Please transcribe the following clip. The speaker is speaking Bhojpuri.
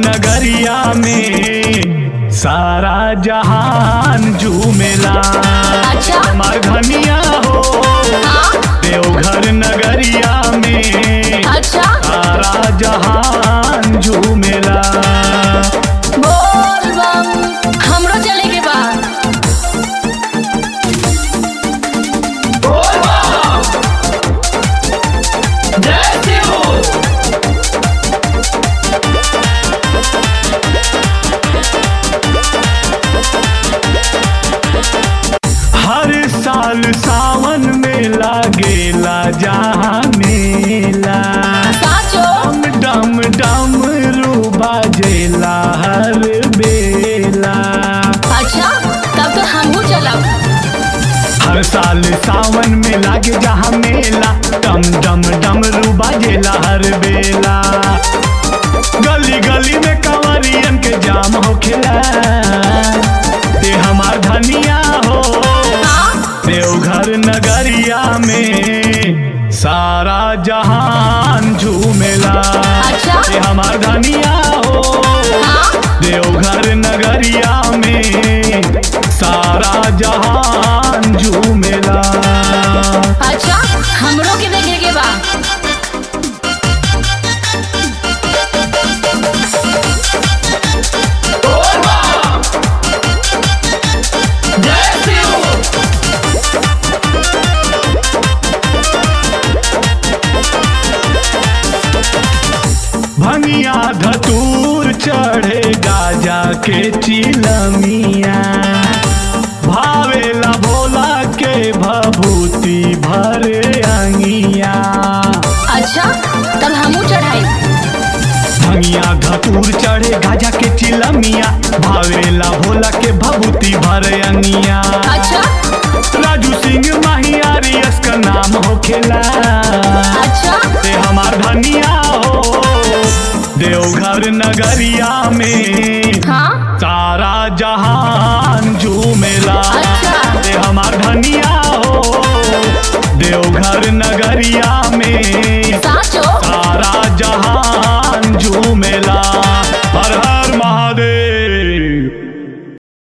नगरिया में सारा जहान झूमेला अच्छा। हमार धनिया हो हाँ देवघर नगरिया में अच्छा सारा जहान झूमेला बोल बम हमरो चले के बा हर साल सावन में लागेला जहाँ मेला साचो डम डम डम रू बाजेला हर बेला अच्छा तब तो हमहू चलब हर साल सावन में लागे जहाँ मेला डम डम डम रू बाजेला हर बेला गली गली में कंवरियन के जाम हो खिला ते हमार धनिया हो हाँ देवघर नगरिया में सारा जहान झूमेला अच्छा। ते हमार धनिया हो हाँ देवघर नगरिया में सारा जहान झूमेला अच्छा हमरो के देखे के बा भंगिया धतूर चढ़े गाजा के चिलमिया भावेला भोला के भभूति भरे अंगिया अच्छा तब हमहू चढ़ाई भंगिया धतूर चढ़े गाजा के चिलमिया भावेला भोला के भभूति भरे अंगिया अच्छा राजू सिंह माहियारी इसका नाम हो खेला अच्छा ते हमार धनिया हो देवघर नगरिया में हाँ सारा जहान झूमेला अच्छा। ते हमार धनिया हो देवघर नगरिया